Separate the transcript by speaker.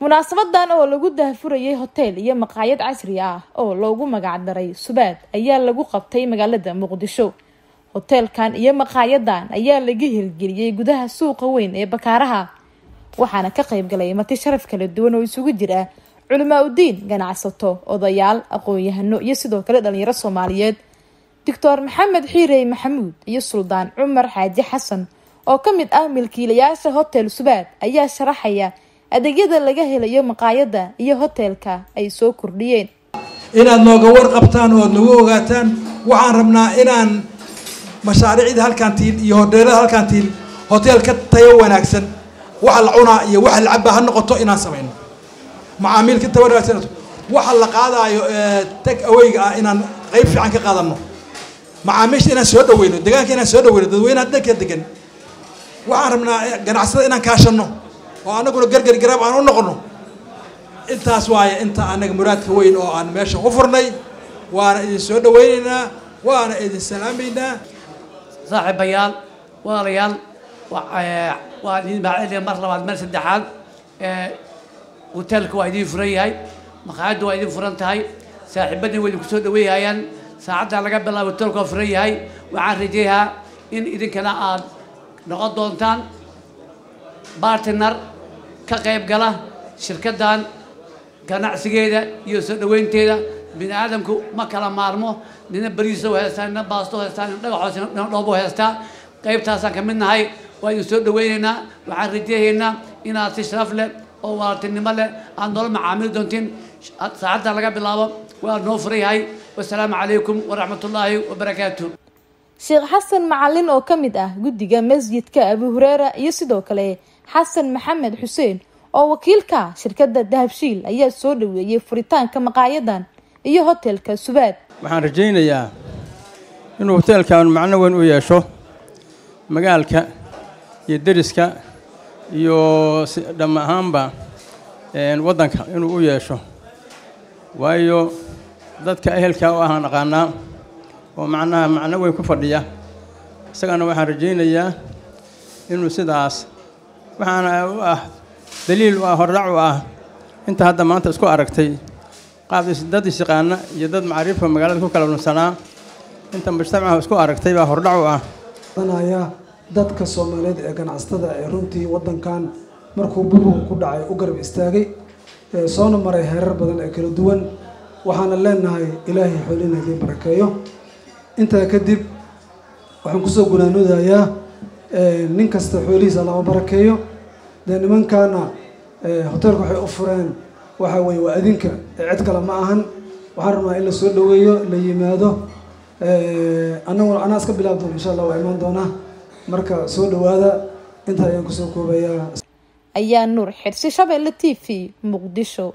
Speaker 1: munaasabadan oo lagu daahfurayay hoteel iyo maqaayad casri ah oo loogu magacdaray subaad ayaa lagu qabtay magaalada muqdisho hoteelkan iyo maqaayadan ayaa laga hirgeliyey gudaha suuqa weyn ee bakaaraha waxaana ka qayb galay marti sharaf kala duwan oo isugu jira culimaa udiin ganacsato odayaal aqoon-yahano iyo sidoo kale dhalinyaro soomaaliyeed doctor maxamed xiirey maxamuud iyo suldaan cumar xaaji xasan oo ka mid ah milkiilayaasha hotel subaad ayaa sharaxaya adeegyada laga helayo maqaayada iyo hoteelka ay soo kordhiyeen
Speaker 2: inaad nooga warqabtaan ood nagu ogaataan waxaan rabnaa inaan mashaariicda halkaan tiin iyo hoteelada halkaan tiin hotel ka tayo wanaagsan waxa la cunaa iyo waxa la cabaa ha noqoto inaan samayno macaamiil ka tayo wanaagsan waxa la qaadaayo tag aweyga ah inaan qayb fiican ka qaadano macaamiisha inaan soo dhaweyno deegaanka inaan soo dhaweyno dadweynaha dadka degan waxaan rabnaa ganacsada inaan kaashano oo anaguna gargar garaab aan u noqono intaas waaye inta anaga muraadka weyn oo aan meesha u furnay waana idin soo dhaweyneynaa waana idin salaamaynaa
Speaker 3: saaxiibayaal walaalayaal waa idin mahadceliya mar labaad mar saddexaad hoteelka waa idin furan yahay maqaayadda waa idin furan tahay saaxiibadii waa idinku soo dhaweeyhayaan saacaddaa laga bilaabo hoteelka waa furan yahay waxaan rajeeyaa in idinkana aad noqon doontaan bartiner ka qayb gala shirkaddan ganacsigeeda iyo soo dhaweynteeda bini aadamku ma kala maarmo nina bariiso haystaa nina baasto haystaa nina dhagaxoos nina dhoobo haystaa qaybtaasaan ka mid nahay waa idin soo dhaweyneynaa waxaan rajeehaynaa inaad si sharaf leh oo walaaltinimo leh aad noola macaamili doontiin saacadda laga bilaabo waa noo furan yahay wasalaamu calaykum waraxmatullaahi wabarakaatu
Speaker 1: sheekh xasan macalin oo ka mid ah guddiga masjidka abu hureera iyo sidoo kale xasan maxamed xuseen oo wakiilka shirkadda dahabshiil ayaa soo dhaweeyey furitaanka maqaayadan iyo hotelka subaad
Speaker 4: waxaan rajaynayaa inuu hoteelkan macno weyn u yeesho magaalka iyo deriska iyo dham ahaanba waddanka inuu u yeesho waayo dadka ehelka u ahaan aqaanaa oo macnaha macno weyn ku fadhiya isagana waxaan rajaynayaa inuu sidaas waxaana u ah daliil u ah hordhac u ah inta hadda maanta isku aragtay qaab dad isyaqaana iyo dad macaariifka magaalada ku kala lunsanaa inta mujtamaca isku aragtay baa hordhac u ah
Speaker 5: danaya dadka soomaaliyeed ee ganacsatada ee runtii waddankan markuu burbur ku dhacay u garab istaagay soona maray heerar badan ee kala duwan waxaana leenahay ilaahay xoolina idiin barakeeyo intaa kadib waxaan kusoo gunaanoodayaa nin kasta xoolihiisa lama barakeeyo dee nimankaana hoteelka waxay u fureen waxa weye waa adinka cid kale ma ahan waxaan rabnaa in la soo dhaweeyo la yimaado anaguna anaa iska bilaab doona insha allah waa imaan doonaa marka soo dhawaada intaa ayaan kusoo koobayaa
Speaker 1: ayaa nuur xirsi shabeelle t v muqdisho